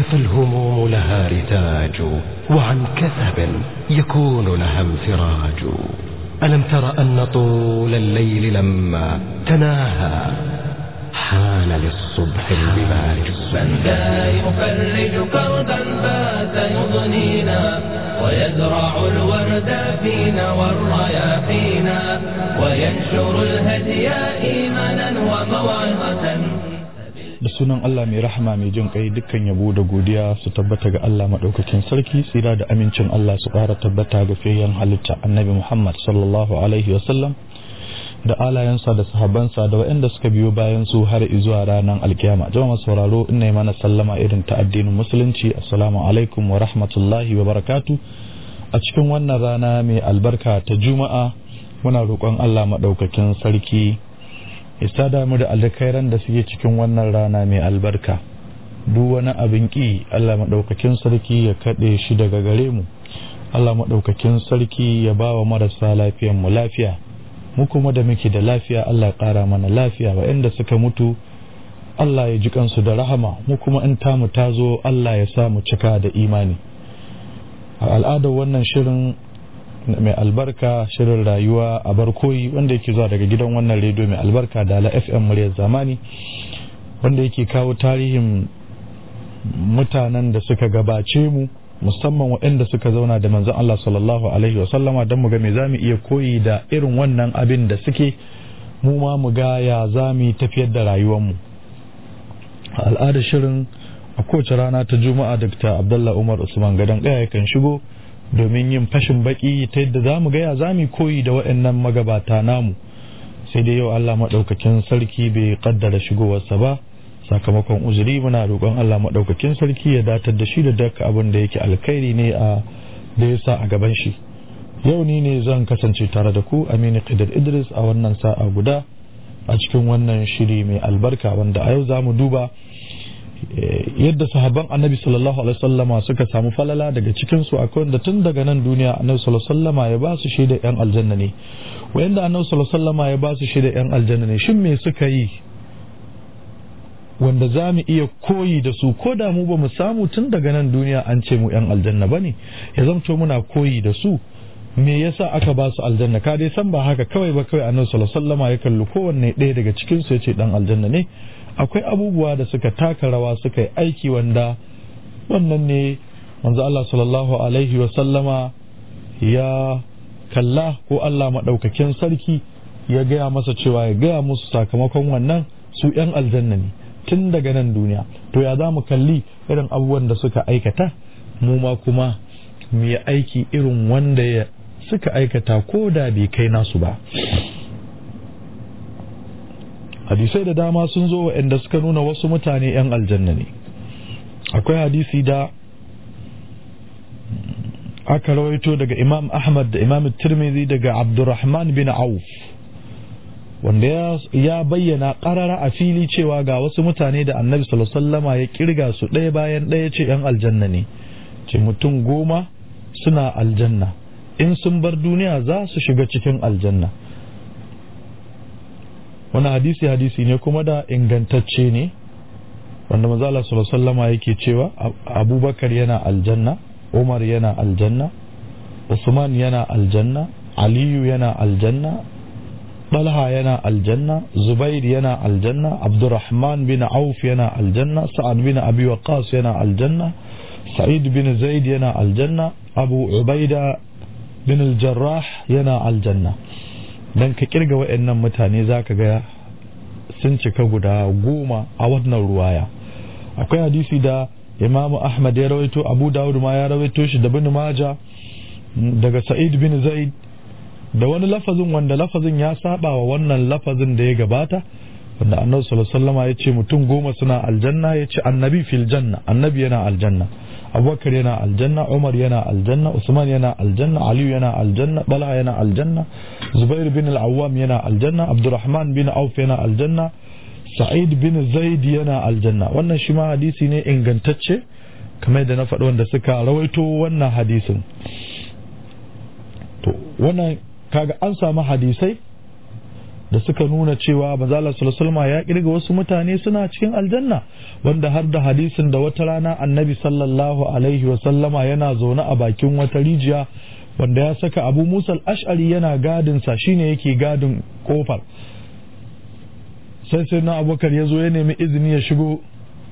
فالهموم لها رتاج وعن كثب يكون لها انفراج ألم تر أن طول الليل لما تناهى حان للصبح البلاج من ذا يفرج كربا فات يضنينا ويزرع الورد فينا والرياحينا وينشر الهدي إيمانا وموعظة da sunan Allah mai rahama mai jin kai dukkan yabo da godiya su tabbata ga Allah madaukakin sarki tsira da amincin Allah su ƙara tabbata ga fiyayyen halitta annabi Muhammad sallallahu alaihi wasallam da alayensa da sahabansa da waɗanda suka biyo bayan su har zuwa ranar alkiyama jama'a sauraro ina yi mana sallama irin ta addinin musulunci assalamu alaikum wa rahmatullahi wa barakatu a cikin wannan rana mai albarka ta juma'a muna roƙon Allah madaukakin sarki ya damu da alkairan da suke cikin wannan rana mai albarka duk wani abin ki Allah maɗaukakin sarki ya kaɗe shi daga gare mu Allah maɗaukakin sarki ya ba wa marasa lafiyan mu lafiya mu kuma da muke da lafiya Allah ƙara mana lafiya waɗanda suka mutu Allah ya ji kansu da rahama mu kuma in tamu ta zo Allah ya sa mu cika da imani a al'adar wannan shirin mai albarka shirin rayuwa a barkoyi wanda yake zuwa daga gidan wannan rediyo mai albarka da ala fm muryar zamani wanda yake kawo tarihin mutanen da suka gabace mu musamman waɗanda suka zauna da manzon Allah sallallahu alaihi wa sallama don mu ga me zamu iya koyi da irin wannan abin da suke mu ma mu ga ya zamu tafiyar da rayuwar mu a al'adar shirin a kowace rana ta juma'a dr abdullah umar usman gadon kaya kan shigo domin yin fashin baki ta yadda za mu gaya za mu koyi da waɗannan magabata namu sai dai yau Allah maɗaukakin sarki bai kaddara shigowarsa ba sakamakon uzuri muna roƙon Allah maɗaukakin sarki ya datar da shi da duk abin da yake alkhairi ne a da ya sa a gaban shi yau ni ne zan kasance tare da ku Aminu Qidar Idris a wannan sa'a guda a cikin wannan shiri mai albarka wanda a yau za mu duba yadda sahabban annabi sallallahu alaihi wasallama suka samu falala daga cikin su akwai wanda tun daga nan duniya annabi sallallahu alaihi wasallama ya ba su shaida yan aljanna ne wayanda annabi sallallahu alaihi wasallama ya ba su shaida yan aljanna ne shin me suka yi wanda za mu iya koyi da su ko da mu ba mu samu tun daga nan duniya an ce mu yan aljanna ba ne ya zamto muna koyi da su me yasa aka ba su aljanna ka dai san ba haka kawai ba kawai annabi sallallahu alaihi wasallama ya kalli kowanne ɗaya daga cikin su ya ce dan aljanna ne akwai abubuwa da suka taka rawa suka yi aiki wanda wannan ne manzo Allah sallallahu alaihi wa sallama ya kalla ko Allah maɗaukakin sarki ya gaya masa cewa ya gaya musu sakamakon wannan su ‘yan aljanna ne tun daga nan duniya to ya za mu kalli irin abubuwan da suka aikata mu ma kuma mu yi aiki irin wanda ya suka aikata ko da bai kai nasu ba hadisai da dama sun zo waɗanda suka nuna wasu mutane 'yan aljanna ne akwai hadisi da aka rawaito daga imam ahmad da imam tirmidhi daga abdurrahman bin auf wanda ya bayyana ƙarara a fili cewa ga wasu mutane da annabi sallama ya kirga su ɗaya bayan ɗaya ce 'yan aljanna ne ce mutum goma suna aljanna in sun bar duniya za su shiga cikin aljanna wani hadisi hadisi ne kuma da ingantacce ne wanda mazala sallama yake cewa abubakar yana aljanna umar yana aljanna usman yana aljanna aliyu yana aljanna talha yana aljanna zubair yana aljanna abdurrahman bin auf yana aljanna sa'ad bin abi waqas yana aljanna sa'id bin zaid yana aljanna abu ubaida bin al-jarrah yana aljanna dan ka kirga waɗannan mutane za ka ga sun cika guda goma a wannan ruwaya akwai hadisi da imamu ahmad ya rawaito abu dawud ma ya rawaito shi da bin maja daga sa'id bin zaid da wani lafazin wanda lafazin ya saba wa wannan lafazin da ya gabata wanda annabi sallallahu alaihi wasallam ya ce mutum goma suna aljanna ya ce annabi fil janna annabi yana aljanna abubakar yana aljanna umar yana aljanna usman yana aljanna aliyu yana aljanna bala yana aljanna zubair bin al-awwam yana aljanna abdurrahman bin auf yana aljanna sa'id bin zaid yana aljanna wannan shi ma hadisi ne ingantacce kamar da na faɗi wanda suka rawaito wannan hadisin to wannan kaga an samu hadisai da suka nuna cewa manzala sallallahu ya kirga wasu mutane suna cikin aljanna wanda har da hadisin da wata rana annabi sallallahu alaihi wa sallama yana zaune a bakin wata rijiya wanda ya saka abu musa ash'ari yana gadin sa shine yake gadin kofar sai sai na abubakar ya zo ya nemi izini ya shigo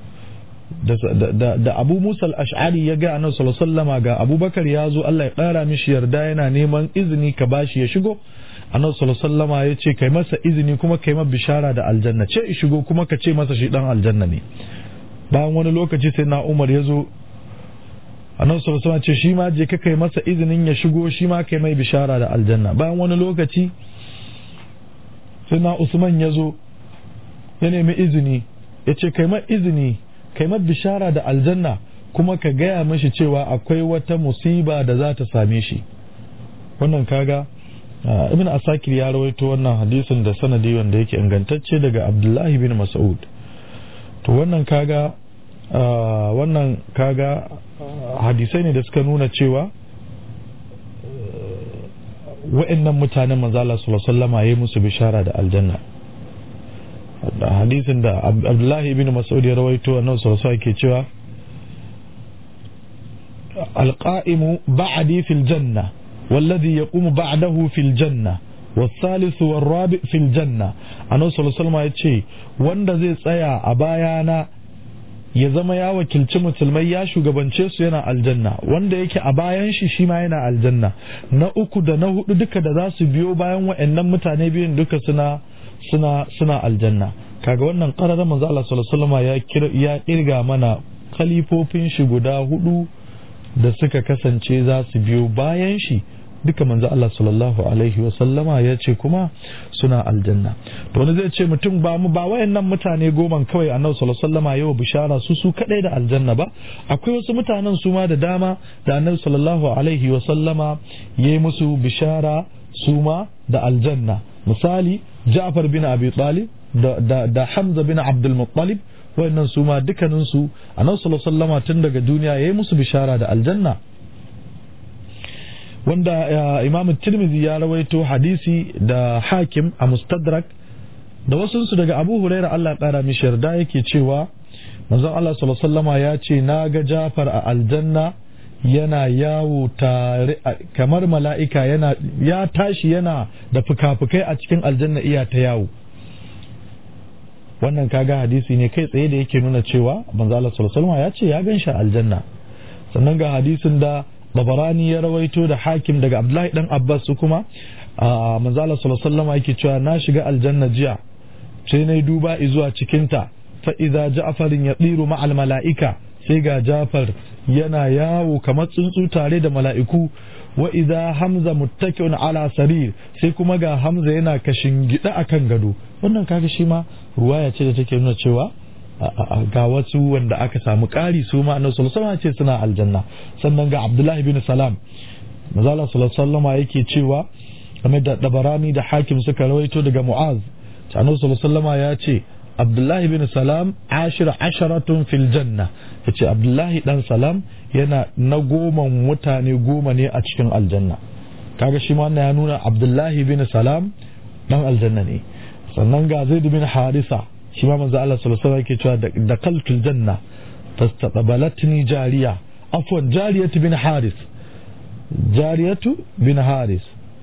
da abu musa ash'ari ya ga annabi sallallahu sallama ga abubakar ya zo Allah ya ƙara mishi yarda yana neman izini ka bashi ya shigo annabi sallallahu sallama ya ce kai masa izini kuma kai masa bishara da aljanna ce shigo kuma ka ce masa shi dan aljanna ne bayan wani lokaci sai na umar ya zo annabi sallallahu sallama ce shi ma je ka kai masa izinin ya shigo shi ma kai mai bishara da aljanna bayan wani lokaci sai na usman ya zo ya nemi izini ya ce kai ma izini kai ma bishara da aljanna kuma ka gaya mashi cewa akwai wata musiba da za ta same shi wannan kaga ibn asakir ya rawaito wannan hadisin da sanadi wanda yake ingantacce daga abdullahi bin mas'ud to wannan kaga wannan kaga hadisai ne da suka nuna cewa wa'annan mutanen manzala sallallahu alaihi wasallam yayi musu bishara da aljanna hadisin da abdullahi ibn mas'ud ya rawaito annabi sallallahu alaihi ke cewa alqa'imu ba'di fil janna والذي يقوم بعده في الجنة والثالث والرابع في الجنة annabi sallallahu alaihi wasallam yace wanda zai tsaya a bayana ya zama ya wakilci musulmai ya shugabance su yana aljanna wanda yake a bayan shi shi ma yana aljanna na uku da na hudu duka da za su biyo bayan wa'annan mutane biyun duka suna suna suna aljanna kaga wannan qararar manzo Allah sallallahu alaihi wasallam ya ya kirga mana khalifofin shi guda hudu da suka kasance za su biyo bayan shi duka manzo Allah sallallahu alaihi wa sallama ya ce kuma suna aljanna to wani zai ce mutum ba mu ba wayannan mutane goma kawai annabi sallallahu alaihi wasallama yau bishara su su kadai da aljanna ba akwai wasu mutanen su ma da dama da annabi sallallahu alaihi wa sallama yayi musu bishara su ma da aljanna misali Ja'far bin Abi Talib da da, da Hamza bin Abdul Muttalib wayannan su ma dukkanin su annabi sallallahu alaihi wasallama tun daga duniya yayi musu bishara da aljanna wanda imam tirmidhi ya rawaito hadisi da hakim a mustadrak da wasunsu daga abu huraira Allah ƙara mishi yarda yake cewa manzon Allah sallallahu ya ce na ga jafar a aljanna yana yawo tare kamar mala'ika yana ya tashi yana da fuka-fukai a cikin aljanna iya ta yawo wannan kaga hadisi ne kai tsaye da yake nuna cewa manzo Allah sallallahu ya ce ya gan shi aljanna sannan ga hadisin da Babarani ya rawaito da hakim daga Abdullahi dan Abbas su kuma a manzala sallallahu alaihi yake cewa na shiga aljanna jiya sai na duba zuwa cikinta fa idza ja'farin yatiru ma'al mala'ika sai ga Jafar yana yawo kamar tsuntsu tare da mala'iku wa idza Hamza muttaki'un ala sarir sai kuma ga Hamza yana kashin gida akan gado wannan kaga shi ma ruwaya ce da take nuna cewa ga wasu wanda aka samu ƙari su ma annabi sallallahu alaihi ce suna aljanna sannan ga Abdullahi bin Salam mazala sallallahu alaihi yake cewa game da dabarani da hakim suka rawaito daga Mu'az annabi sallallahu ya ce Abdullahi bin Salam ashira asharatun fil janna yace Abdullahi dan Salam yana na goma mutane goma ne a cikin aljanna kaga shi ma wannan ya nuna Abdullahi bin Salam dan aljanna ne sannan ga Zaid bin Harisa shi ma manzo Allah sallallahu alaihi yake cewa da kaltul janna fastaqbalatni jariya afwan jariyatu bin haris jariyatu bin haris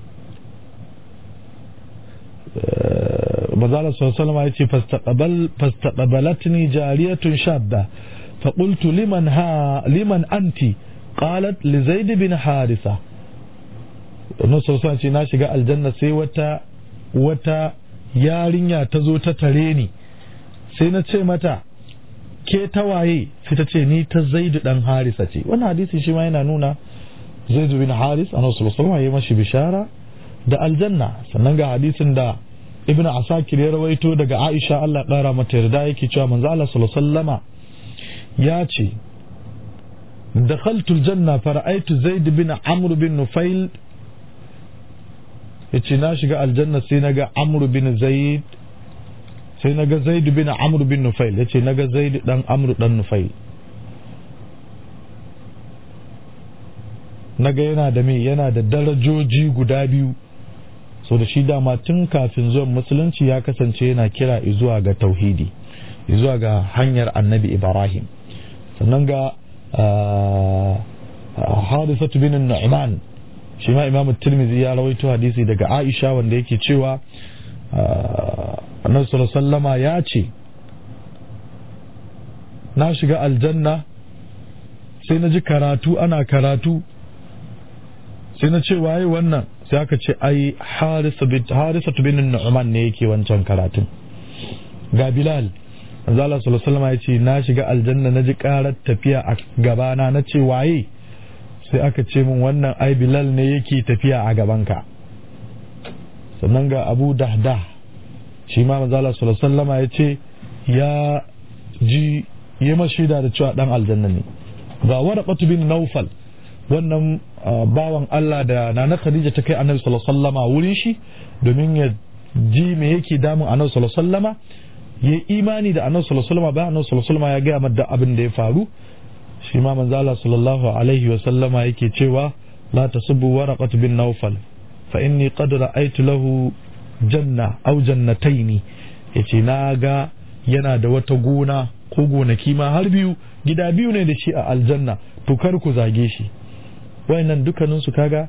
manzo Allah sallallahu alaihi yace fastaqbal fastaqbalatni jariyatun shabba فقلت لمن ها لمن أنت قالت لزيد بن حارثة النصر صلى الله عليه وسلم shiga aljanna sai wata wata yarinya ta zo ta tare ni sai na ce mata ke tawaye sai ta ce ni ta zaidu dan harisa ce wannan hadisi shi ma yana nuna zaidu bin haris a nasu musulman ya mashi bishara da aljanna sannan ga hadisin da ibn asakir ya rawaito daga aisha allah kara mata yarda yake cewa manzo allah sallallahu ya ce دخلت الجنة فرأيت زيد بن عمرو بن نفيل yace na shiga aljanna sai naga amr bin zaid sai naga zaid bin amr bin nufail yace naga zaid dan amr dan nufail naga yana da me yana da darajoji guda biyu so da shi dama tun kafin zuwan musulunci ya kasance yana kira zuwa ga tauhidi zuwa ga hanyar annabi ibrahim sannan ga hadisatu bin nu'man shi ma imamu tirmidhi ya rawaito hadisi daga aisha wanda yake cewa annabi sallallahu ya ce na shiga aljanna sai na ji karatu ana karatu sai na ce waye wannan sai aka ce ai harisatu bin nu'man ne yake wancan karatun ga bilal Allah sallallahu ya ce na shiga aljanna na ji karar tafiya a gabana na ce waye sai aka ce min wannan ai bilal ne yake tafiya a gabanka sannan ga abu dahda shi ma manzala sallallahu ya ce ya ji yi mashida da cewa dan aljanna ne ga waraqatu bin naufal wannan bawan Allah da nana Khadija ta kai annabi sallallahu alaihi wasallama wurin shi domin ya ji me yake damun annabi sallallahu alaihi wasallama ya imani da annabi sallallahu alaihi wasallama bayan annabi sallallahu alaihi wasallama ya ga mata abin da ya faru shi ma manzo Allah sallallahu alaihi wasallama yake cewa la tasubbu waraqat bin nawfal fa inni qad ra'aytu lahu janna aw jannataini yace na ga yana da wata gona ko gonaki ma har biyu gida biyu ne da shi a aljanna to kar ku zage shi wayannan dukkanin su kaga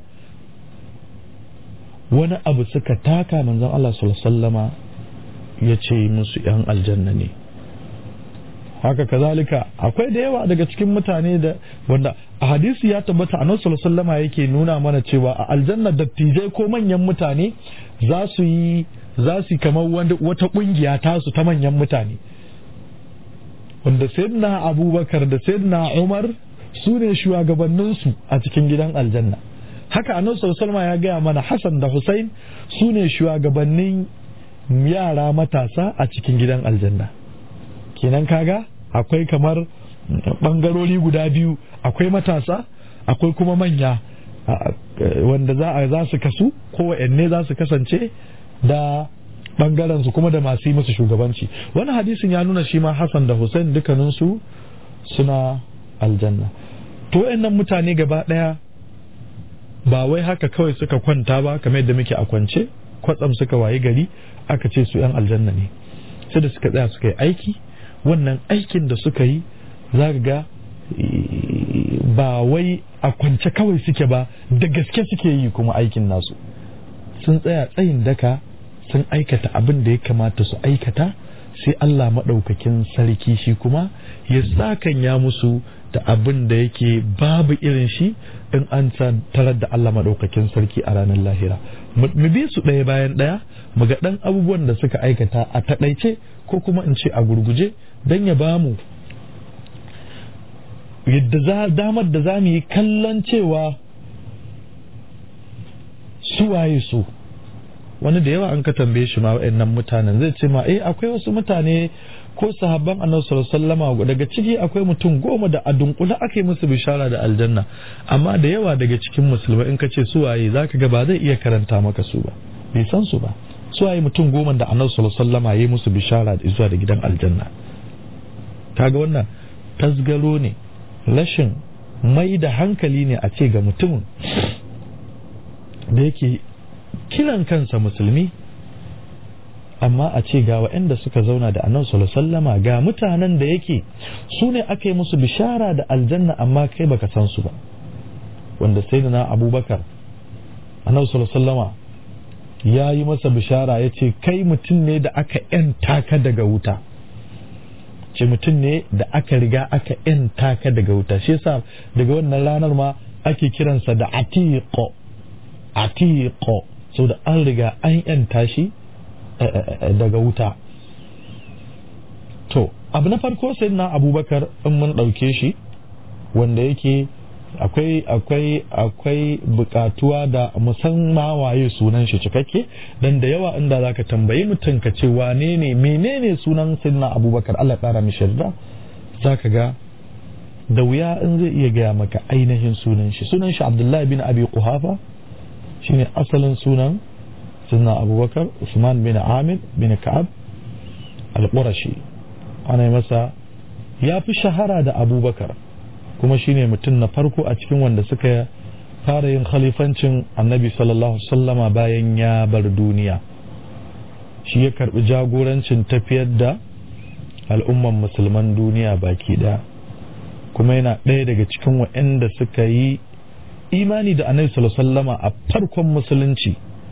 wani abu suka taka manzon Allah sallallahu alaihi wasallama ya ce musu yan aljanna ne haka kazalika akwai da yawa daga cikin mutane da wanda a hadisi ya tabbata a sallallahu yake nuna mana cewa a aljanna dattijai ko manyan mutane za su yi za su kamar wata kungiya tasu ta manyan mutane wanda sayyidina abubakar da sayyidina umar su ne shugabanninsu a cikin gidan aljanna haka annabi sallallahu ya gaya mana hasan da husain su ne shugabannin yara matasa a cikin gidan aljanna kenan kaga akwai kamar bangarori guda biyu akwai matasa akwai kuma manya wanda za a za su kasu ko ne za su kasance da bangaren su kuma da masu yi musu shugabanci wani hadisin ya nuna shi ma Hassan da Hussein dukkanin su suna aljanna to wayannan mutane gaba daya ba wai haka kawai suka kwanta ba kamar yadda muke a kwance kwatsam suka wayi gari aka ce su yan aljanna ne sai da suka tsaya suka yi aiki wannan aikin da suka yi za ga ba wai a kwance kawai suke ba da gaske suke yi kuma aikin nasu sun tsaya tsayin daka sun aikata abin da ya kamata su aikata sai Allah maɗaukakin sarki shi kuma ya sakanya musu da abin da yake babu irin shi in an tarar da Allah maɗaukakin sarki a ranar lahira mu bi su ɗaya bayan ɗaya mu ga ɗan abubuwan da suka aikata a taɗaice ko kuma in ce a gurguje don ya ba mu yadda damar da za mu yi kallon cewa su waye su wani da yawa an ka tambaye shi ma wa'annan mutanen zai ce ma eh akwai wasu mutane ko sahabban annabi sallallahu alaihi wasallam daga ciki akwai mutum goma da a dunkule ake musu bishara da aljanna amma da yawa daga cikin musulmai in ka ce su waye zaka ga ba zai iya karanta maka su ba bai san su ba su waye mutum goma da annabi sallallahu alaihi wasallam yayi musu bishara da zuwa da gidan aljanna kaga wannan tasgaro ne rashin mai da hankali ne a ce ga mutumin da yake kiran kansa musulmi amma a ce ga waɗanda suka zauna da annabi sallama ga mutanen da yake su ne aka yi musu bishara da aljanna amma kai baka san su ba wanda sai da na abubakar annabi sallama ya yi masa bishara ya ce kai mutum ne da aka ‘yanta ka daga wuta ce mutum ne da aka riga aka ‘yanta ka daga wuta shi yasa daga wannan ranar ma ake kiransa da atiqo atiqo so da an riga an ‘yanta shi daga wuta to abu na farko sai na abubakar in mun ɗauke shi wanda yake akwai akwai akwai bukatuwa da musamman waye sunan shi cikakke dan da yawa inda zaka tambayi mutum ka ce wane ne menene sunan sayyidina abubakar Allah ya kara mishi yarda zaka ga da wuya in zai iya gaya maka ainihin sunan shi sunan shi abdullahi bin abi quhafa shine asalin sunan sayyidina abubakar usman bin amir bin ka'ab al-qurashi ana yi masa ya fi shahara da abubakar kuma shine mutum na farko a cikin wanda suka fara yin khalifancin annabi sallallahu sallama bayan ya bar duniya shi ya karbi jagorancin tafiyar da al'umman musulman duniya baki ɗaya kuma yana ɗaya daga cikin waɗanda suka yi imani da annabi sallama a farkon musulunci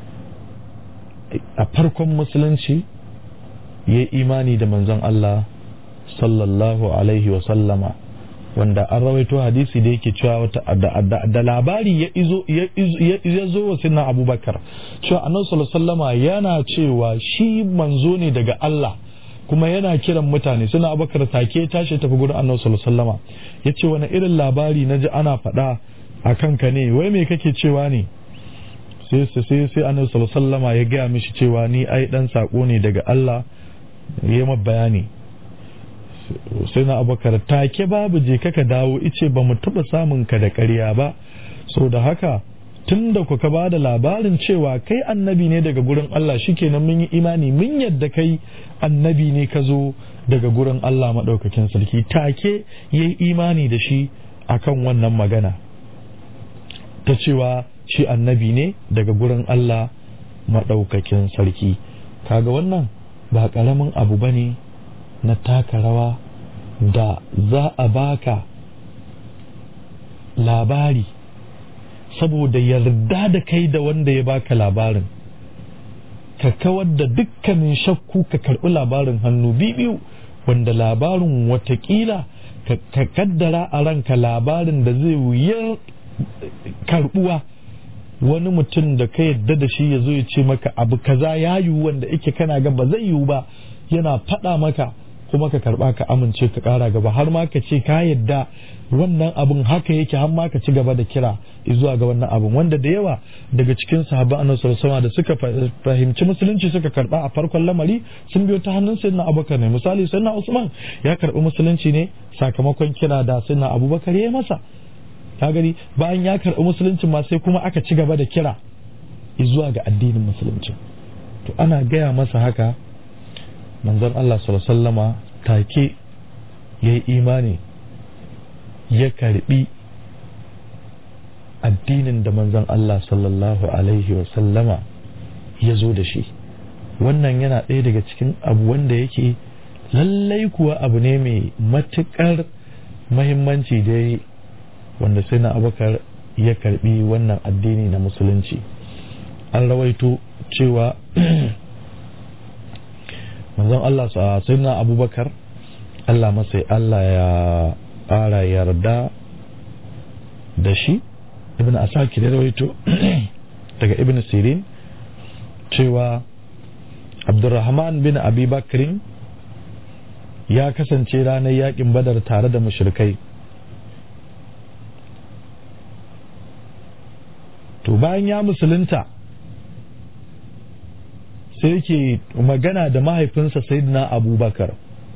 a farkon musulunci ya yi imani da manzon Allah sallallahu alaihi wa sallama wanda an rawaito hadisi da yake cewa wata da labari ya izo ya zo wa sinna abubakar cewa annabi sallallahu sallama yana cewa shi manzo ne daga Allah kuma yana kiran mutane suna abubakar take tashi tafi gurin annabi sallallahu sallama ya ce wani irin labari na ji ana faɗa a kanka ne wai me kake cewa ne sai sai sai annabi sallallahu sallama ya gaya mishi cewa ni ai dan sako ne daga Allah ya yi bayani sai na abubakar take babu je kaka dawo ice ba mu taɓa samun ka da ƙarya ba so da haka tun da kuka ba da labarin cewa kai annabi ne daga gurin Allah shikenan mun yi imani mun yadda kai annabi ne ka zo daga gurin Allah maɗaukakin sarki take ya yi imani da shi akan wannan magana ta cewa shi annabi ne daga gurin Allah maɗaukakin sarki kaga wannan ba ƙaramin abu ba ne na taka rawa da za a baka labari saboda yarda da kai da wanda ya baka labarin ka kawar da dukkanin shakku ka karɓi labarin hannu biyu wanda labarin watakila ka kaddara a ranka labarin da zai wuyar karɓuwa wani mutum da ka yadda da shi ya zo ya ce maka abu kaza ya yiwu wanda yake kana ga ba zai yiwu ba yana faɗa maka kuma ka karɓa ka amince ka ƙara gaba har ma ka ce ka yadda wannan abun haka yake har ma ka ci gaba da kira zuwa ga wannan abun wanda da yawa daga cikin sahabban annabi sallallahu da suka fahimci musulunci suka karɓa a farkon lamari sun biyo ta hannun sayyidina abubakar ne misali sayyidina usman ya karɓi musulunci ne sakamakon kira da sayyidina abubakar ya masa ka gani bayan ya karɓi musulunci ma sai kuma aka ci gaba da kira zuwa ga addinin musulunci to ana gaya masa haka manzon Allah sallama take ya yi imani ya karbi addinin da manzon Allah sallallahu alaihi sallama ya zo da shi wannan yana ɗaya daga cikin abu wanda yake lallai kuwa abu ne mai matuƙar mahimmanci dai wanda sai na abakar ya karbi wannan addini na musulunci an rawaito cewa manzon Allah sai na abubakar Allah masai Allah ya ƙara yarda da shi ibn asaki da rawaito daga ibn sirin cewa abdurrahman bin abi bakrin ya kasance ranar yakin badar tare da mushrikai to bayan ya musulunta sai yake magana da mahaifinsa sayyidina abubakar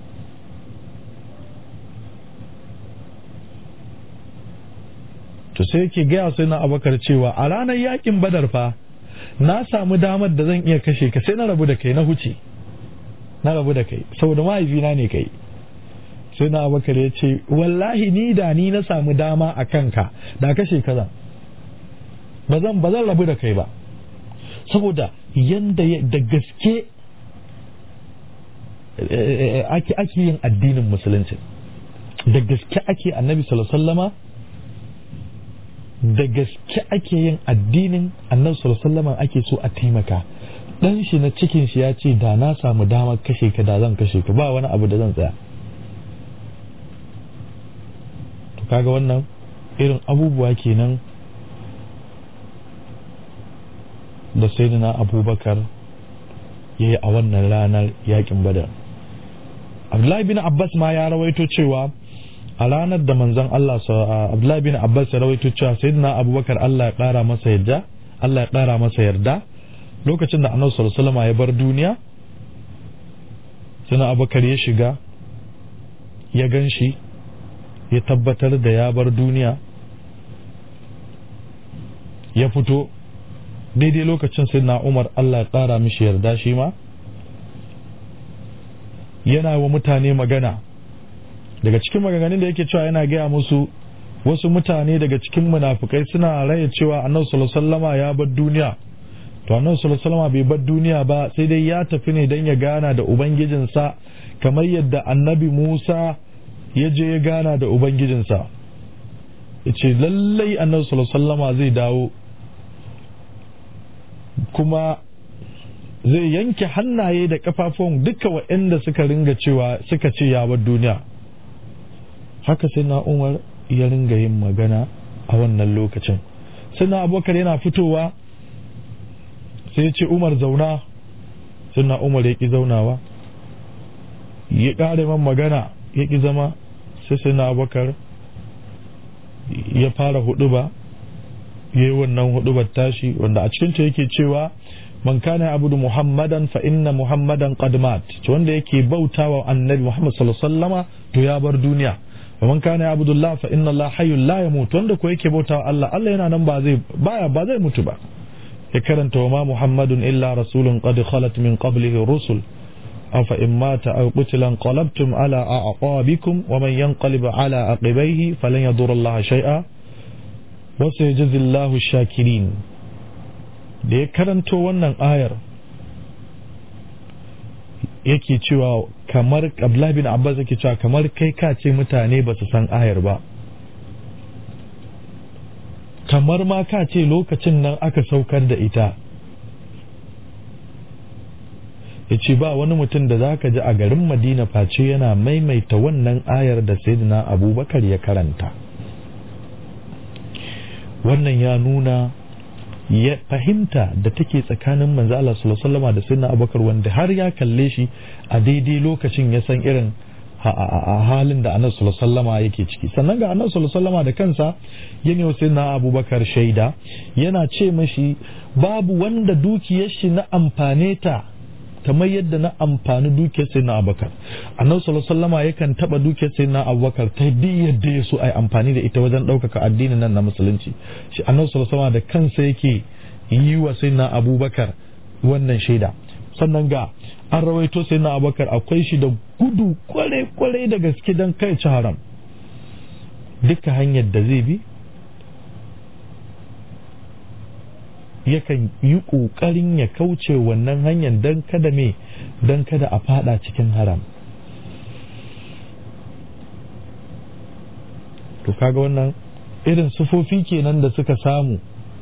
to sai yake gaya sayyidina abubakar cewa a ranar yakin badar fa na samu damar da zan iya kashe ka sai na rabu da kai na huce na rabu da kai saboda mahaifina ne kai sai na abubakar ya ce wallahi ni da ni na samu dama a kanka da kashe ka zan ba zan ba zan rabu da kai ba saboda yanda da gaske ake ake yin addinin musulunci da gaske ake annabi sallama da gaske ake yin addinin annabi sallama ake so a taimaka dan shi na cikin shi ya ce da na samu damar kashe ka da zan kashe ka ba wani abu da zan tsaya to kaga wannan irin abubuwa kenan da sayyidina abubakar ya yi a wannan ranar yakin badar abdullahi bin abbas ma ya rawaito cewa a ranar da manzon Allah abdullahi bin abbas ya rawaito cewa sayyidina abubakar Allah ya kara masa yarda Allah ya kara masa yarda lokacin da annabi sallallahu alaihi ya bar duniya sayyidina abubakar ya shiga ya gan shi ya tabbatar da ya bar duniya ya fito daidai lokacin sai na umar Allah ya ƙara mishi yarda shi ma yana wa mutane magana daga cikin maganganun da yake cewa yana gaya musu wasu mutane daga cikin munafukai suna raya cewa annabi sallallahu alaihi wasallama ya bar duniya to annabi sallallahu alaihi wasallama bai bar duniya ba sai dai ya tafi ne dan ya gana da ubangijinsa kamar yadda annabi Musa ya je ya gana da ubangijinsa yace lallai annabi sallallahu alaihi wasallama zai dawo kuma zai yanke hannaye da kafafun duka waɗanda suka ringa cewa suka ce ya bar duniya haka sai na umar ya ringa yin magana a wannan lokacin sai na abokar yana fitowa sai ya ce umar zauna sai na umar ya ƙi zaunawa ya ƙare man magana ya ƙi zama sai sai na abokar ya fara hudu ba ya yi wannan hudubar tashi wanda a cikinta yake cewa man kana abudu muhammadan fa inna muhammadan qad mat wanda yake bautawa annabi muhammad sallallahu alaihi wasallama to ya bar duniya wa man kana abudu allah fa inna allah hayyul la yamut wanda ko yake bautawa allah allah yana nan ba zai baya ba zai mutu ba ya karanta wa ma muhammadun illa rasulun qad khalat min qablihi rusul afa in mata aw qutila qalabtum ala a'qabikum wa man yanqalib ala aqibaihi falan yadurra allah shay'a wa sayajzi allah shakirin da ya karanto wannan ayar yake cewa kamar Abdullah bin Abbas yake cewa kamar kai ka ce mutane ba su san ayar ba kamar ma ka ce lokacin nan aka saukar da ita ya ce ba wani mutum da za ka ji a garin madina face yana maimaita wannan ayar da sayyidina abubakar ya karanta wannan ya nuna ya fahimta da take tsakanin manzo Allah sallallahu alaihi wasallam da sayyidina Abubakar wanda har ya kalle shi a daidai lokacin ya san irin a halin da Annabi sallallahu alaihi wasallam yake ciki sannan ga Annabi sallallahu alaihi wasallam da kansa yana wa sayyidina Abubakar shaida yana ce mashi babu wanda dukiyar shi na amfane ta kamar yadda na amfani dukiyar sai na abubakar annabi sallallahu alaihi wasallam yakan taba dukiyar sai na abubakar ta duk yadda ya so ai amfani da ita wajen ɗaukaka addinin nan na musulunci shi annabi sallallahu alaihi wasallam da kansa yake yi wa sai na abubakar wannan shaida sannan ga an rawaito sai na abubakar akwai shi da gudu kwarai kwarai da gaske don kai ci haram duka hanyar da zai bi yakan yi ƙoƙarin ya kauce wannan hanyar don kada me don kada a fada cikin haram to kaga wannan irin sufofi kenan da suka samu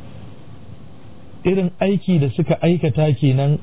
irin aiki da suka aikata kenan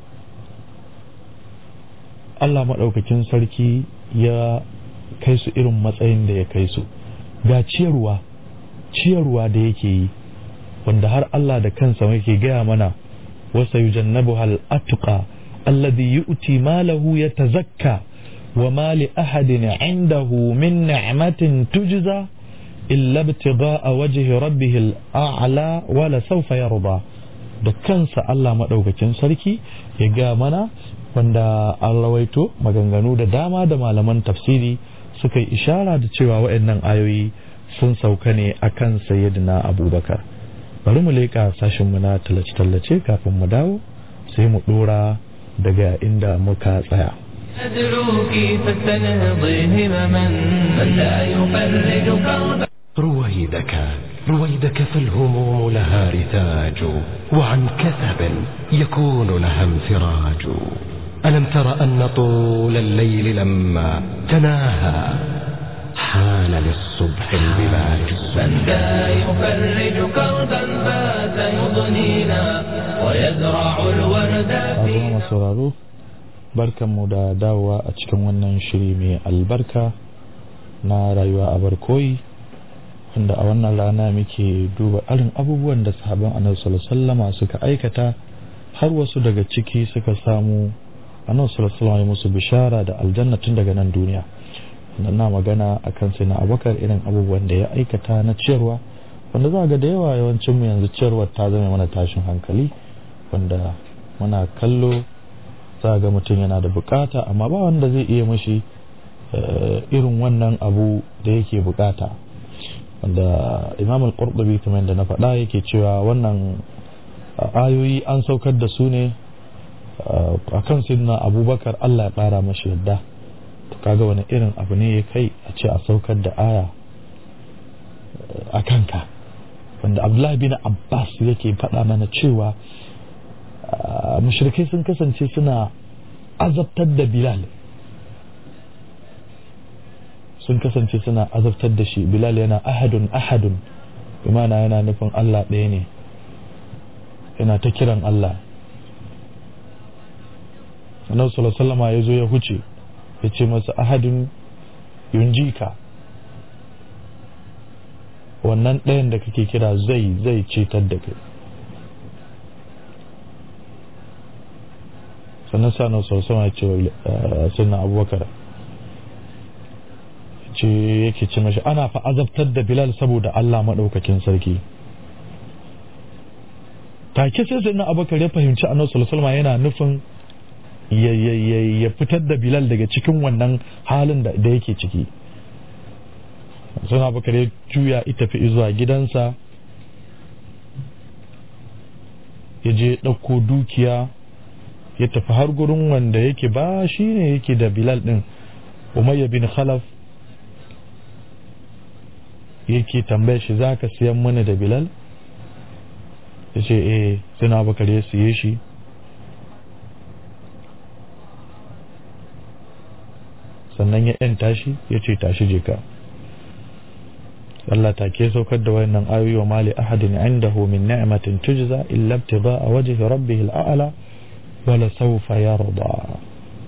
Allah maɗaukakin sarki ya kai su irin matsayin da ya kai su ga ciyarwa ciyarwa da yake yi wanda har Allah da kansa yake gaya mana wasa yujannabu hal atqa alladhi yu'ti malahu yatazakka wa ma li ahadin indahu min ni'matin tujza illa ibtigha'a wajhi rabbih al-a'la wa la sawfa yarda da kansa Allah madaukakin sarki ya gaya mana wanda an rawaito maganganu da dama da malaman tafsiri suka yi ishara da cewa waɗannan ayoyi sun sauka ne akan sayyidina abubakar bari mu leƙa sashenmu na tallace-tallace kafin mu dawo sai mu ɗora daga inda muka tsaya. أدعوك فاستنهضي همما من لا يفرج كربا رويدك رويدك فالهموم لها رتاج وعن كثب يكون لها انفراج ألم تر أن طول الليل لما تناهى حان للصبح البلاج من لا يفرج كربا فات يضنينا ويزرع الورد Abubuwan sauraro barkanmu da dawowa a cikin wannan shiri mai albarka na rayuwa a barkoyi wanda a wannan rana muke duba irin abubuwan da sahaban annabi sallallahu alaihi wasallama suka aikata har wasu daga ciki suka samu annabi sallallahu alaihi wasallam ya musu bishara da aljanna tun daga nan duniya na magana a kan sai na abakar irin abubuwan da ya aikata na ciyarwa wanda za ga da yawa yawancin mu yanzu ciyarwar ta zama mana tashin hankali wanda muna kallo za ga mutum yana da bukata amma ba wanda zai iya mashi irin wannan abu da yake bukata wanda imam al-qurtubi kamar da na faɗa yake cewa wannan ayoyi an saukar da su ne a kan sidna abubakar allah ya ƙara mashi yadda to kaga wani irin abu ne ya kai a ce a saukar da aya a kanka wanda abdullahi bin abbas yake faɗa mana cewa mushrikai sun kasance suna azabtar da bilal sun kasance suna azabtar da shi bilal yana ahadun ahadun imana yana nufin allah ɗaya ne yana ta kiran allah annabi sallallahu alaihi ya zo ya huce ya ce masa ahadun yunjika wannan ɗayan da kake kira zai zai cetar da kai sannan sanar sau ya ce wa sunan abubakar ce yake ce mashi ana fa azabtar da bilal saboda Allah maɗaukakin sarki take sai sai na abubakar ya fahimci annabi sallallahu yana nufin ya fitar da bilal daga cikin wannan halin da yake ciki sun abubakar ya juya ita fi zuwa gidansa ya je ɗauko dukiya ya tafi har gurin wanda yake ba shi ne yake da bilal ɗin umayya bin khalaf yake tambaya shi za ka siyan mana da bilal ya ce eh suna bakar ya siye shi sannan ya yan tashi ya ce tashi je ka Allah ta ke saukar da wayannan ayoyi wa mali ahadin indahu min ni'matin tujza illa ibtigha'a wajhi rabbih al'ala wala sawfa yarda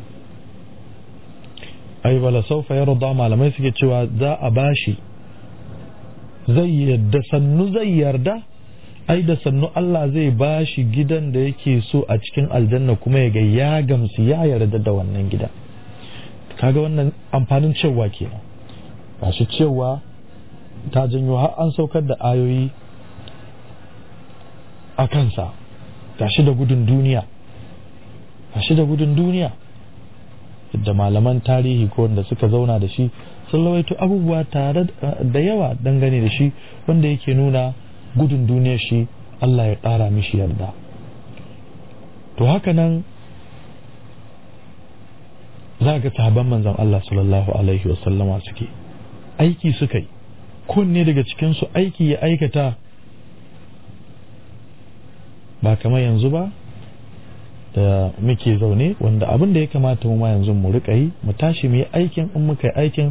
ai wala sawfa yarda malamai suke cewa za a bashi zai yadda sannu zai yarda ai da sannu Allah zai ba shi gidan da yake so a cikin aljanna kuma ya ga ya gamsu ya yarda da wannan gida kaga wannan amfanin cewa kenan ba shi cewa ta janyo har an saukar da ayoyi a kansa gashi da gudun duniya gashi da gudun duniya da malaman tarihi ko wanda suka zauna da shi sun rawaito abubuwa tare da yawa dangane da shi wanda yake nuna gudun duniyar shi Allah ya ƙara mishi yarda to haka nan za ga sahabban manzon Allah sallallahu alaihi wasallama suke aiki suka yi kunne daga cikinsu aiki ya aikata ba kamar yanzu ba da muke zaune wanda abin da ya kamata mu ma yanzu mu rika yi mu tashi mu yi aikin in muka yi aikin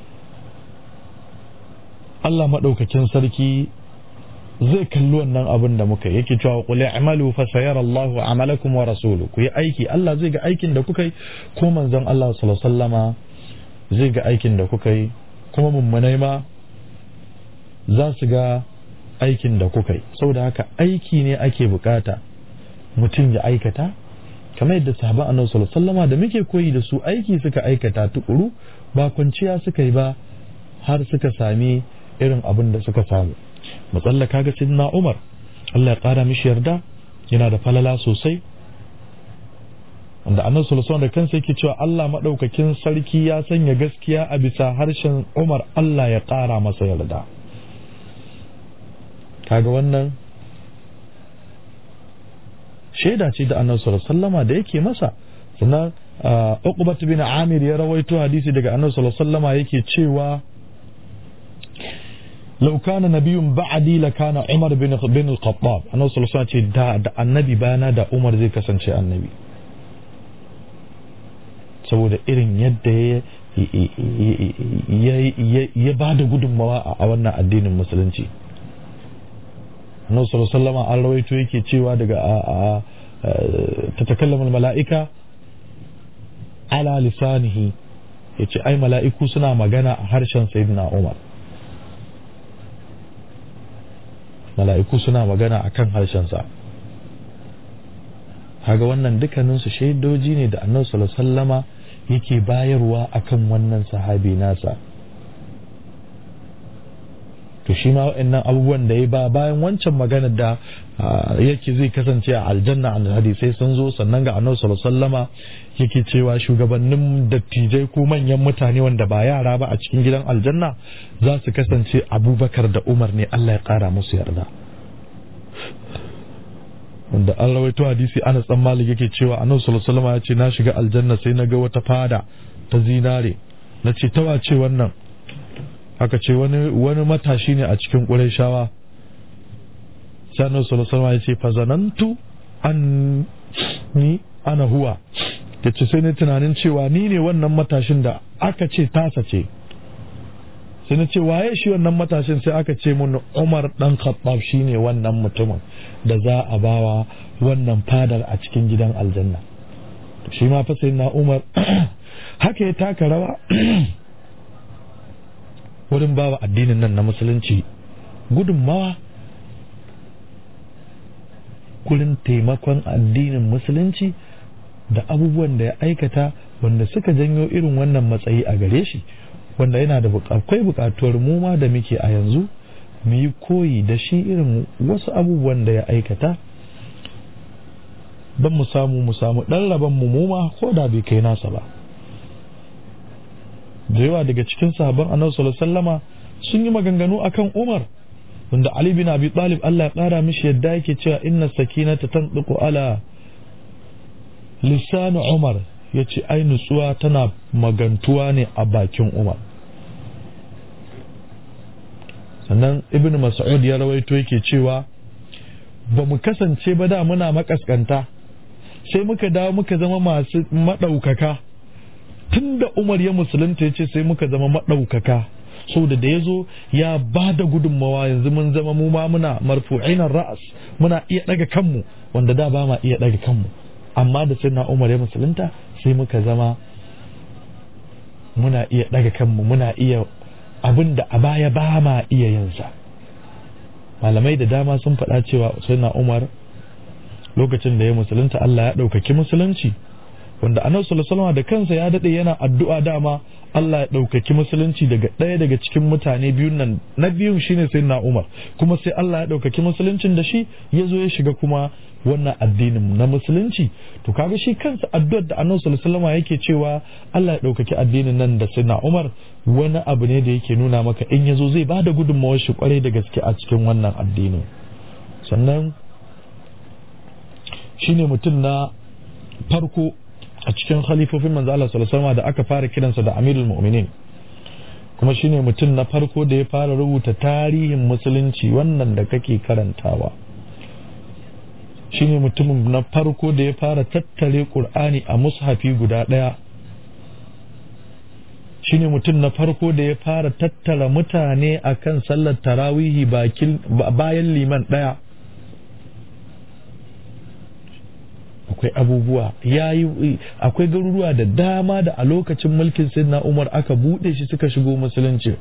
Allah maɗaukakin sarki zai kalli wannan abin da muka yake cewa qul i'malu fa sayara Allahu amalakum wa rasuluhu ku yi aiki Allah zai ga aikin da kuka yi ko manzon Allah sallallahu alaihi wasallama zai ga aikin da kuka yi kuma mummunai ma za su ga aikin da kuka yi saboda haka aiki ne ake bukata mutum ya aikata kamar yadda sahaban annabi sallallahu alaihi wasallama da muke koyi da su aiki suka aikata tukuru ba kwanciya suka yi ba har suka sami irin abin da suka samu matsalla kaga sidna Umar Allah ya kara mishi yarda yana da falala sosai wanda annabi sallallahu alaihi da kansa yake cewa Allah madaukakin sarki ya sanya gaskiya a bisa harshen Umar Allah ya kara masa yarda kaga wannan shaida ce da annabi sallallahu alaihi wasallama da yake masa sannan Uqbat bin Amir ya rawaito hadisi daga annabi sallallahu alaihi wasallama yake cewa لو كان نبي بعدي لكان عمر بن بن الخطاب أنا صلى الله عليه وسلم دا دا النبي بانا دا عمر زي كسن شيء النبي saboda irin yadda ya ba da gudunmawa a wannan addinin musulunci annabi sallallahu alaihi wasallam an rawaito yake cewa daga ta takallama mala'ika ala lisanihi yace ai mala'iku suna magana a harshen sayyidina Umar mala'iku suna magana a kan harshensa haga wannan dukkaninsu shaidoji ne da annabi sallallahu sallama yake bayarwa akan wannan sahabi nasa to shi ma wa'annan abubuwan da ya ba bayan wancan magana da yake zai kasance a aljanna a hadisai sun zo sannan ga annabi sallallahu sallama yake cewa shugabannin dattijai ko manyan mutane wanda ba yara ba a cikin gidan aljanna za su kasance abubakar da umar ne allah ya kara musu yarda wanda an rawaito hadisi ana dan malik yake cewa annabi sallallahu alaihi wasallam ya ce na shiga aljanna sai na ga wata fada ta zinare na ce ta wace wannan aka ce wani wani matashi ne a cikin ƙurayshawa sai annabi sallallahu alaihi wasallam ya ce fazanantu an ni ana huwa yace sai ne tunanin cewa ni ne wannan matashin da aka ce tasa ce sai na ce waye shi wannan matashin sai aka ce mun Umar dan Khattab shine wannan mutumin da za a bawa wannan fadar a cikin gidan aljanna shi ma fa sai na Umar haka ya taka rawa wurin bawa addinin nan na musulunci gudunmawa gurin taimakon addinin musulunci da abubuwan da ya aikata wanda suka janyo irin wannan matsayi a gare shi wanda yana da akwai bukatuwar mu ma da muke a yanzu mu yi koyi da shi irin wasu abubuwan da ya aikata don mu samu mu samu ɗan rabon mu muma ko da bai kai nasa ba da yawa daga cikin sahabban annabi sallallahu alaihi wasallama sun yi maganganu akan Umar wanda Ali bin Abi Talib Allah ya kara mishi yadda yake cewa inna sakinata tanṭiqu ala lisanu Umar yace ai nutsuwa tana magantuwa ne a bakin Umar sannan Ibn Mas'ud ya rawaito yake cewa ba mu kasance ba da muna makaskanta sai muka dawo muka zama masu maɗaukaka tun da Umar ya musulunta ya ce sai muka zama maɗaukaka saboda da ya zo ya ba da gudunmawa yanzu mun zama mu ma muna marfu'inan ra'as muna iya ɗaga kanmu wanda da ba ma iya ɗaga kanmu amma da sai na Umar ya musulunta sai muka zama muna iya ɗaga kanmu muna iya abin da a baya ba ma iya yinsa malamai da dama sun faɗa cewa sai na Umar lokacin da ya musulunta Allah ya ɗaukaki musulunci wanda annabi sallallahu alaihi da kansa ya dade yana addu'a dama Allah ya ɗaukaki musulunci daga ɗaya daga cikin mutane biyun nan na biyun shine sai na Umar kuma sai Allah ya ɗaukaki musuluncin da shi ya zo ya shiga kuma wannan addinin na musulunci to kaga shi kansa addu'ar da annabi sallallahu alaihi yake cewa Allah ya ɗaukaki addinin nan da sai na Umar wani abu ne da yake nuna maka in ya zo zai bada gudunmawar shi kwarai da gaske a cikin wannan addinin sannan shine mutum na farko a cikin khalifofin manzo Allah sallallahu alaihi wasallam da aka fara kiransa da Amirul Mu'minin kuma shine mutum na farko da ya fara rubuta tarihin musulunci wannan da kake karantawa shine mutumin na farko da ya fara tattare Qur'ani a mushafi guda daya shine mutum na farko da ya fara tattara mutane akan sallar tarawihi bayan liman daya akwai abubuwa yayi akwai garuruwa da dama da a lokacin mulkin sayyidina Umar aka bude shi suka shigo musulunci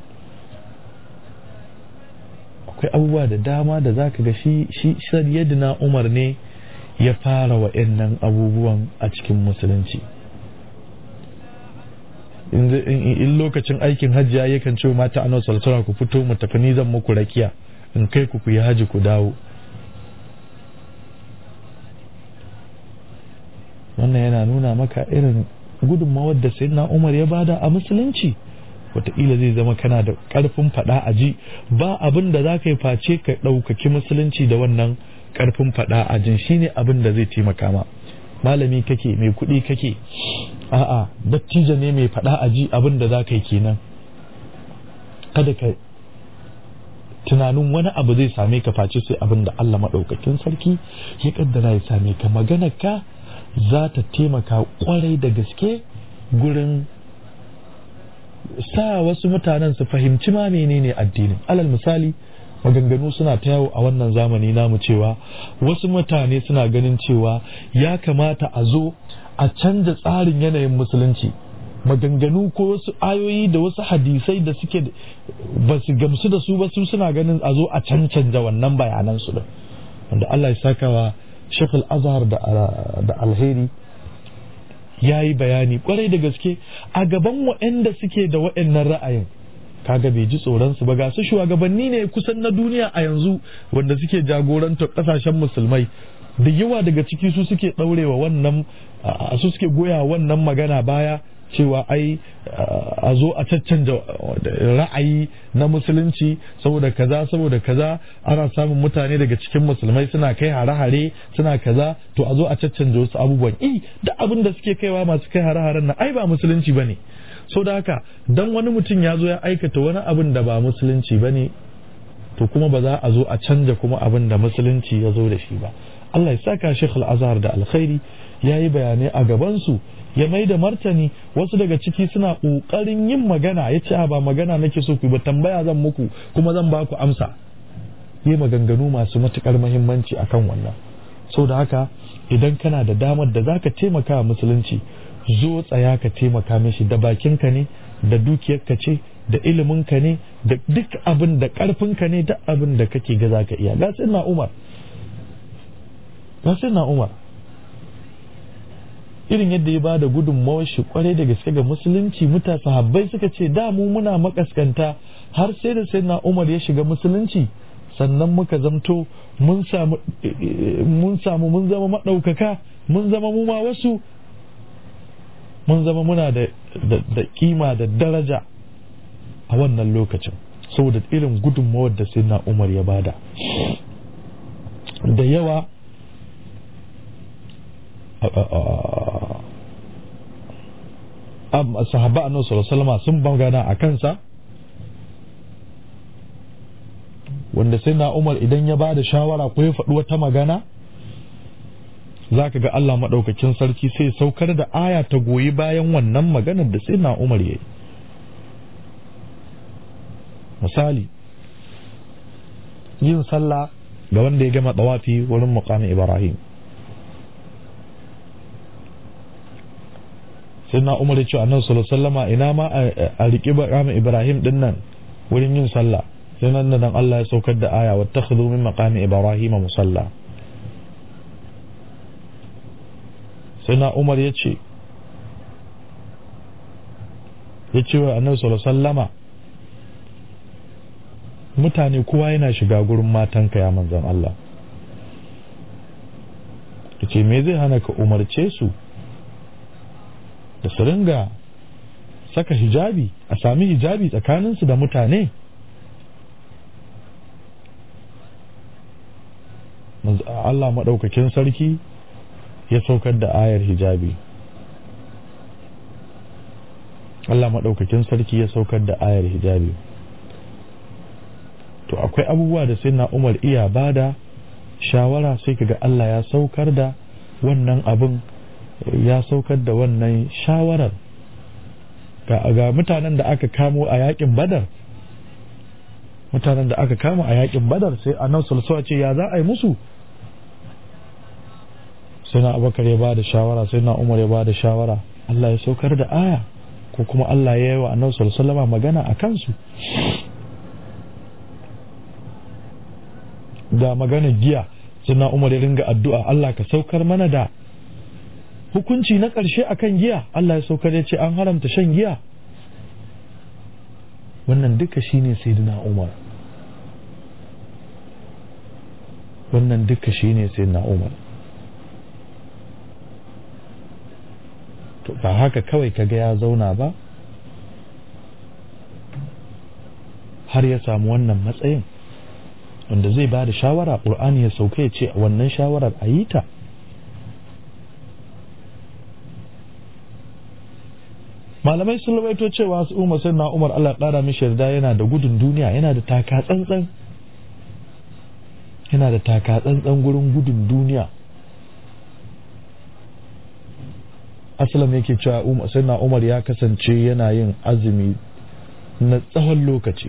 akwai abubuwa da dama da zaka ga shi shi sayyidina Umar ne ya fara wa'annan abubuwan a cikin musulunci in lokacin aikin hajji ya yakan ce mata annabi sallallahu ku fito mu tafi ni zan muku rakiya in kai ku ku yi haji ku dawo wannan yana nuna maka irin gudunmawar da sayyidina Umar ya bada a musulunci wataƙila zai zama kana da ƙarfin faɗa a ji ba abin da za ka yi face ka ɗaukaki musulunci da wannan ƙarfin faɗa a jin shine abin da zai taimaka ma malami kake mai kuɗi kake a'a dattijo ne mai faɗa a ji abin da za ka yi kenan kada ka tunanin wani abu zai same ka face sai abin da Allah maɗaukakin sarki ya kaddara ya same ka maganar ka za ta taimaka kwarai da gaske gurin sa wasu mutanen su fahimci ma menene addinin alal misali maganganu suna ta yawo a wannan zamani namu cewa wasu mutane suna ganin cewa ya kamata a zo a canza tsarin yanayin musulunci maganganu ko wasu ayoyi da wasu hadisai da suke ba su gamsu da su ba su suna ganin a zo a cancanta wannan bayanan su din wanda Allah ya saka wa Sheikh Al-Azhar da Alheri ya yi bayani kwarai da gaske a gaban waɗanda suke da waɗannan ra'ayin kaga bai ji tsoronsu ba ga su shugabanni ne kusan na duniya a yanzu wanda suke jagorantar ƙasashen musulmai da yawa daga ciki su suke ɗaurewa wannan su suke goya wannan magana baya cewa ai a zo a caccanja ra'ayi na musulunci saboda kaza saboda kaza ana samun mutane daga cikin musulmai suna kai hare-hare suna kaza to a zo a caccanja wasu abubuwan i da abin da suke kaiwa masu kai hare-haren nan ai ba musulunci bane so da haka dan wani mutum ya zo ya aikata wani abin da ba musulunci bane to kuma ba za a zo a canja kuma abin da musulunci ya zo da shi ba Allah ya saka Sheikh Al-Azhar da alkhairi ya yi bayanai a gabansu ya mai da martani wasu daga ciki suna ƙoƙarin yin magana ya ce ba magana nake so ku ba tambaya zan muku kuma zan ba ku amsa yi maganganu masu matuƙar muhimmanci akan wannan sau da haka idan kana da damar da za ka taimaka wa musulunci zo tsaya ka taimaka mishi da bakinka ne da dukiyarka ce da iliminka ne da duk abin da ƙarfinka ne duk abin da kake ga za ka iya ga na umar ga na umar irin yadda ya bada gudunmawar shi kwarai da gaske ga musulunci muta sahabbai suka ce da mu muna makaskanta har sai da sai na umar ya shiga musulunci sannan muka zamto mun samu mun samu mun zama maɗaukaka mun zama mu ma wasu mun zama muna da da kima da daraja a wannan lokacin saboda irin gudunmawar da sai na umar ya bada da yawa sahaba annabi sallallahu alaihi sun magana a kansa wanda sai na umar idan ya ba da shawara ko ya faɗi wata magana za ka ga Allah maɗaukakin sarki sai saukar da aya ta goyi bayan wannan maganar da sai na umar ya yi misali yin sallah ga wanda ya gama tsawafi wurin muqamin ibrahim sai na umar ya ce annabi sallallahu alaihi wasallama ina ma a riƙi maqamin ibrahim din nan wurin yin sallah sai nan da nan Allah ya saukar da aya wattakhidhu min maqami ibrahim musalla sai na umar ya ce ya ce wa annabi sallallahu alaihi wasallama mutane kowa yana shiga gurin matanka ya manzan Allah ya ce me zai hana ka umarce su da su ringa saka hijabi a sami hijabi tsakaninsu da mutane Allah maɗaukakin sarki ya saukar da ayar hijabi Allah maɗaukakin sarki ya saukar da ayar hijabi to akwai abubuwa da sai na umar iya bada shawara sai kaga Allah ya saukar da wannan abin ya saukar da wannan shawarar ga mutanen da aka kamo a yakin badar mutanen da aka kama a yakin badar sai annabi sallallahu ce ya za a yi musu sai na abakar ya bada shawara sai na umar ya bada shawara Allah ya saukar da aya ko kuma Allah ya yi wa annabi sallallahu magana a kansu da magana giya sai na umar ya ringa addu'a Allah ka saukar mana da hukunci na ƙarshe akan giya Allah ya saukar ya ce an haramta shan giya wannan duka shine sayyidina Umar wannan duka shine sayyidina Umar to ba haka kawai kaga ya zauna ba har ya samu wannan matsayin wanda zai ba da shawara ƙur'ani ya sauka ya ce wannan shawarar a yi ta malamai sun rawaito cewa su umar sai na umar Allah ƙara mishi yarda yana da gudun duniya yana da taka tsantsan yana da taka tsantsan gurin gudun duniya asalam yake cewa umar sai na umar ya kasance yana yin azumi na tsawon lokaci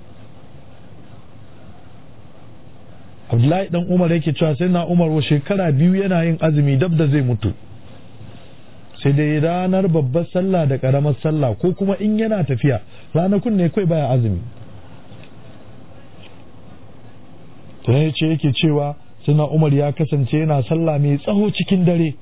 abdullahi dan umar yake cewa sai na umar wa shekara biyu yana yin azumi dab da zai mutu sai dai ranar babbar sallah da karamar sallah ko kuma in yana tafiya ranakun ne kai baya azumi ta ya ce yake cewa suna umar ya kasance yana sallah mai tsaho cikin dare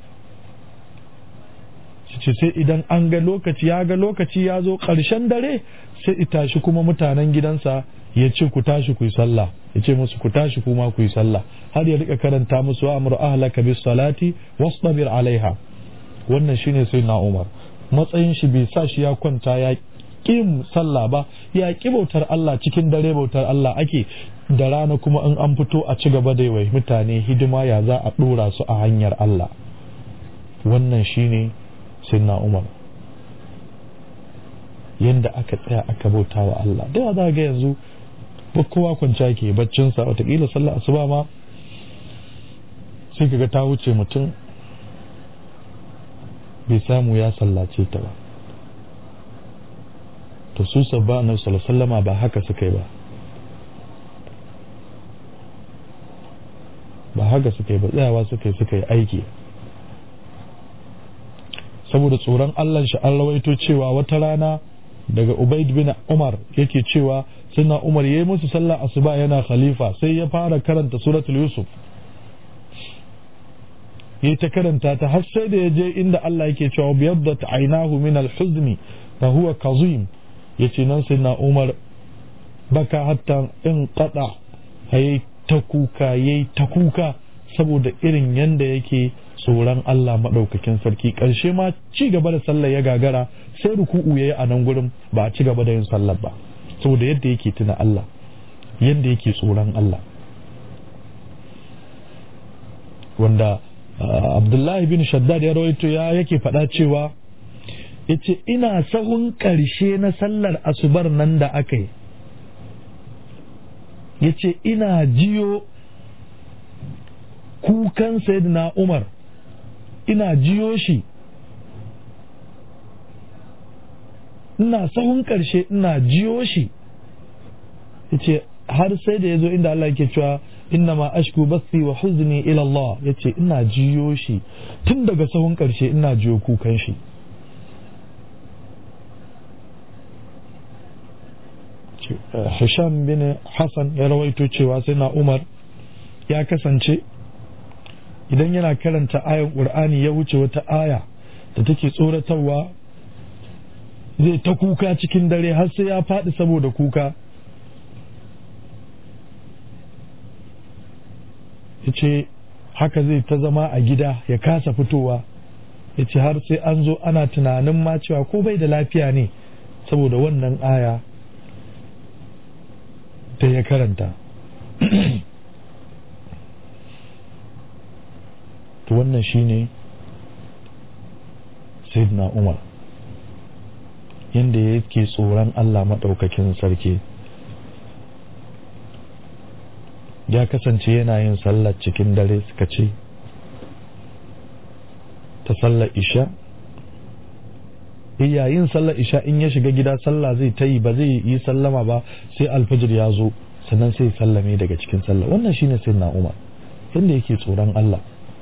ce sai idan an ga lokaci ya ga lokaci ya zo ƙarshen dare sai itashi kuma mutanen gidansa ya ce ku tashi ku yi sallah ya ce musu ku tashi kuma ku yi sallah har ya rika karanta musu wa amru ahlaka bis salati wastabir alaiha wannan shine sai na Umar matsayin shi bai sa shi ya kwanta ya ƙin sallah ba ya ƙi bautar Allah cikin dare bautar Allah ake da rana kuma in an fito a ci gaba da wai mutane hidima ya za a ɗora su a hanyar Allah wannan shine sinna Umar yanda aka tsaya aka bauta wa Allah da za ga yanzu ba kowa kwanciya ke baccinsa watakila sallah asuba ma sai kaga ta wuce mutum bai samu ya sallace ta ba to su sabba na sallama ba haka suka yi ba ba haka suka yi ba tsayawa suka yi suka yi aiki saboda tsoron Allah shi an rawaito cewa wata rana daga Ubaid bin Umar yake cewa suna Umar ya yi musu sallah asuba yana khalifa sai ya fara karanta suratul Yusuf ya ta karanta ta har sai da ya je inda Allah yake cewa biyaddat ainahu min al-huzni fa huwa kazim yace nan sai na Umar baka hatta in qada yayi ta kuka yayi ta kuka saboda irin yanda yake tsoron Allah madaukakin sarki karshe ma ci gaba da sallar ya gagara sai ruku'u yayi a nan gurin ba a ci gaba da yin sallar ba saboda yadda yake tuna Allah yadda yake tsoron Allah wanda abdullahi bin shaddad ya rawaito ya yake faɗa cewa ya ce ina sahun ƙarshe na sallar asubar nan da aka yi ya ce ina jiyo kukan sayyidina umar ina jiyo shi ina sahun ƙarshe ina jiyo shi ya ce har sai da ya zo inda Allah yake cewa innama ashku bathi wa huzni ila Allah yace ina jiyo shi tun daga sahun karshe ina jiyo kukan shi Hisham bin Hassan ya rawaito cewa sai na Umar ya kasance idan yana karanta ayan Qur'ani ya wuce wata aya da take tsoratarwa zai ta kuka cikin dare har sai ya faɗi saboda kuka ya ce haka zai ta zama a gida ya kasa fitowa ya ce har sai an zo ana tunanin ma cewa ko bai da lafiya ne saboda wannan aya da ya karanta to wannan shine sayyidina umar yadda yake tsoron allah maɗaukakin sarki ya kasance yana yin sallar cikin dare suka ce ta sallar isha yayin sallar isha in ya shiga gida sallah zai ta yi ba zai yi sallama ba sai alfajir ya zo sannan sai sallame daga cikin sallah wannan shine sai na umar yadda yake tsoron Allah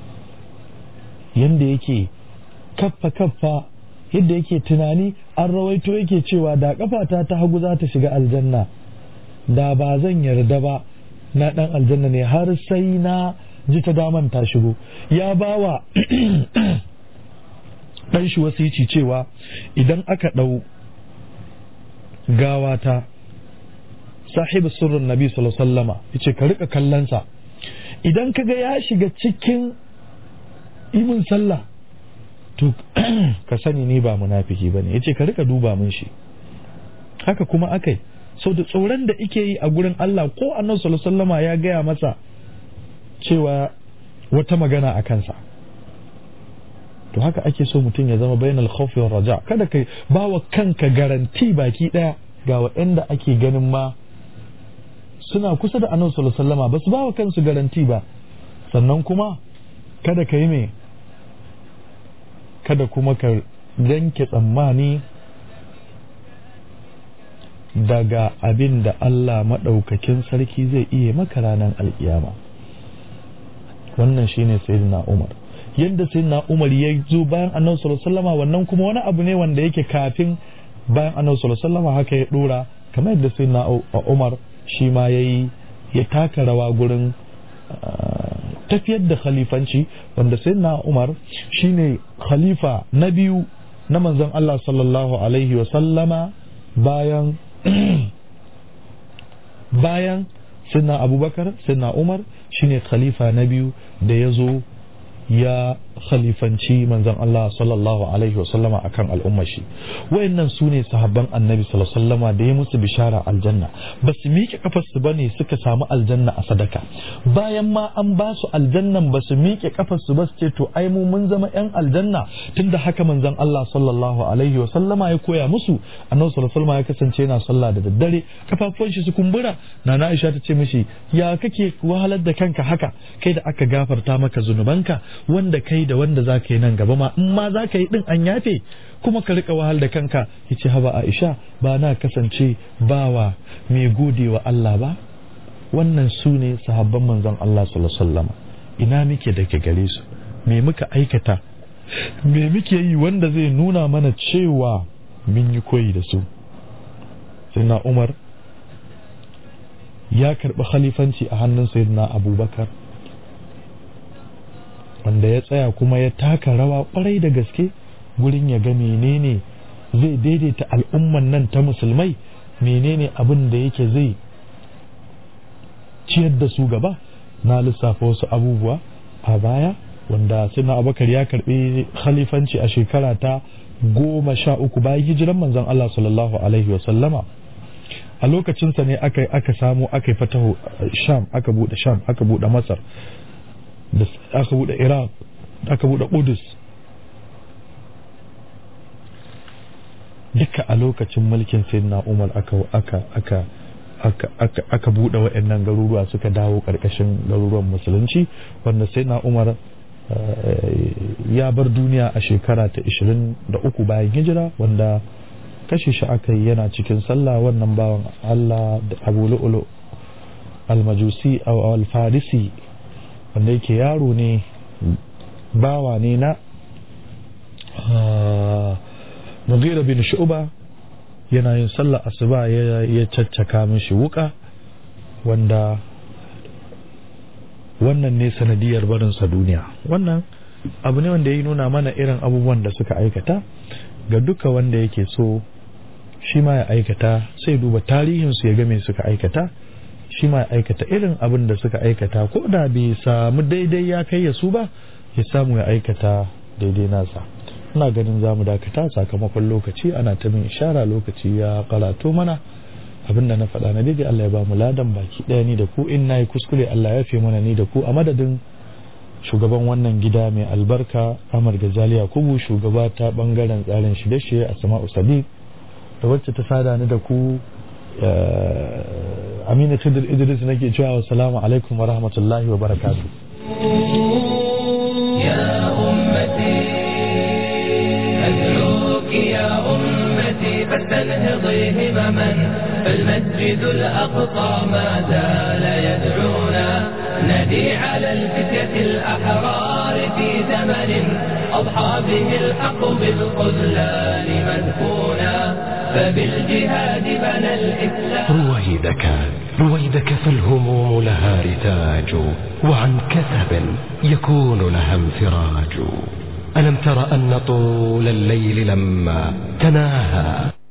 yadda yake kaffa kaffa yadda yake tunani an rawaito yake cewa da kafata ta hagu za ta shiga aljanna da ba zan yarda ba na dan aljanna ne har sai na ji ta daman ta shigo ya bawa dan shi wasici cewa idan aka dau gawata sahibu sirrin nabi sallallahu alaihi wasallama yace ka rika kallonsa idan kaga ya shiga cikin imin sallah to ka sani ni ba munafiki bane yace ka rika duba mun shi haka kuma akai sau da tsoron da ike yi a gurin Allah ko annabi sallallahu alaihi wasallama ya gaya masa cewa wata magana a kansa to haka ake so mutum ya zama bainal khawfi war raja kada kai bawa kanka garanti baki daya ga waɗanda ake ganin ma suna kusa da annabi sallallahu alaihi wasallama ba su bawa kansu garanti ba sannan kuma kada ka yi me kada kuma ka yanke tsammani daga abin da Allah maɗaukakin sarki zai iya maka ranar alkiyama wannan shine sayyidina Umar yadda sayyidina Umar ya zo bayan annabi sallallahu alaihi wasallama wannan kuma wani abu ne wanda yake kafin bayan annabi sallallahu alaihi wasallama haka ya dora kamar yadda sayyidina Umar shi ma yayi ya taka rawa gurin tafiyar da khalifanci wanda sayyidina Umar shine khalifa na biyu na manzon Allah sallallahu alaihi wasallama bayan bayan sinna abubakar sinna umar shine khalifa na biyu da ya zo ya khalifanci manzon Allah sallallahu alaihi wasallama akan al'ummar shi wayannan su ne sahabban annabi sallallahu alaihi wasallama da ya musu bishara aljanna ba su miƙe kafar su bane suka samu aljanna a sadaka bayan ma an ba su aljannan ba su miƙe kafar su ba su ce to ai mu mun zama yan aljanna tunda haka manzon Allah sallallahu alaihi wasallama ya koya musu annabi sallallahu alaihi wasallama ya kasance yana sallah da daddare kafafuwan shi su kumbura nana Aisha ta ce mishi ya kake wahalar da kanka haka kai da aka gafarta maka zunubanka wanda kai da wanda za ka yi nan gaba ma in ma za ka yi din an yafe kuma ka rika wahal da kanka ya ce haba Aisha ba na kasance bawa mai gode wa Allah ba wannan su ne sahabban manzon Allah sallallahu alaihi wasallam ina muke da ke gare su me muka aikata me muke yi wanda zai nuna mana cewa mun yi koyi da su sai na Umar ya karɓi khalifanci a hannun sayyidina abubakar wanda ya tsaya kuma ya taka rawa kwarai da gaske gurin ya ga menene zai daidaita al'umman nan ta musulmai menene abin da yake zai ciyar da su gaba na lissafa wasu abubuwa a baya wanda suna abakar ya karbi khalifanci a shekara ta goma sha uku bayan hijiran manzon Allah sallallahu alaihi wasallama a lokacinsa ne aka aka samu aka yi fatahu sham aka bude sham aka bude masar da aka bude iraq aka bude kudus duka a lokacin mulkin sayyidina umar aka aka aka aka aka aka bude waɗannan garuruwa suka dawo ƙarƙashin garuruwan musulunci wanda sayyidina umar ya bar duniya a shekara ta 23 bayan hijira wanda kashe shi aka yi yana cikin sallah wannan bawan Allah da Abu Lu'lu al-Majusi aw al-Farisi wanda yake yaro ne bawa ne na Mughira bin Shu'ba yana yin sallah asuba ya caccaka mishi wuka wanda wannan ne sanadiyar barinsa duniya wannan abu ne wanda ya nuna mana irin abubuwan da suka aikata ga duka wanda yake so shi ma ya aikata sai duba tarihinsu ya ga me suka aikata shi ma ya aikata irin abin da suka aikata ko da bai samu daidai ya kai ya su ba ya samu ya aikata daidai nasa ina ganin za mu dakata sakamakon lokaci ana ta min ishara lokaci ya karato mana abin da na faɗa na daidai Allah ya ba mu ladan baki ɗaya ni da ku in na yi kuskure Allah ya fi mana ni da ku a madadin shugaban wannan gida mai albarka Amar Gazali Yakubu shugaba ta bangaren tsarin shirye-shirye a Sama'u Sadiq da wacce ta sada ni da ku Aminu Tudul Idris nake cewa assalamu alaikum wa rahmatullahi wa barakatuh يا أمتي أدعوك يا أمتي فاستنهضي همما فالمسجد الأقصى ما زال يدعونا ندي على الفتية الأحرار في زمن أضحى به الحق بالخذلان مدفونا فبالجهاد بنى الإسلام رويدك رويدك فالهموم لها رتاج وعن كثب يكون لها انفراج ألم تر أن طول الليل لما تناهى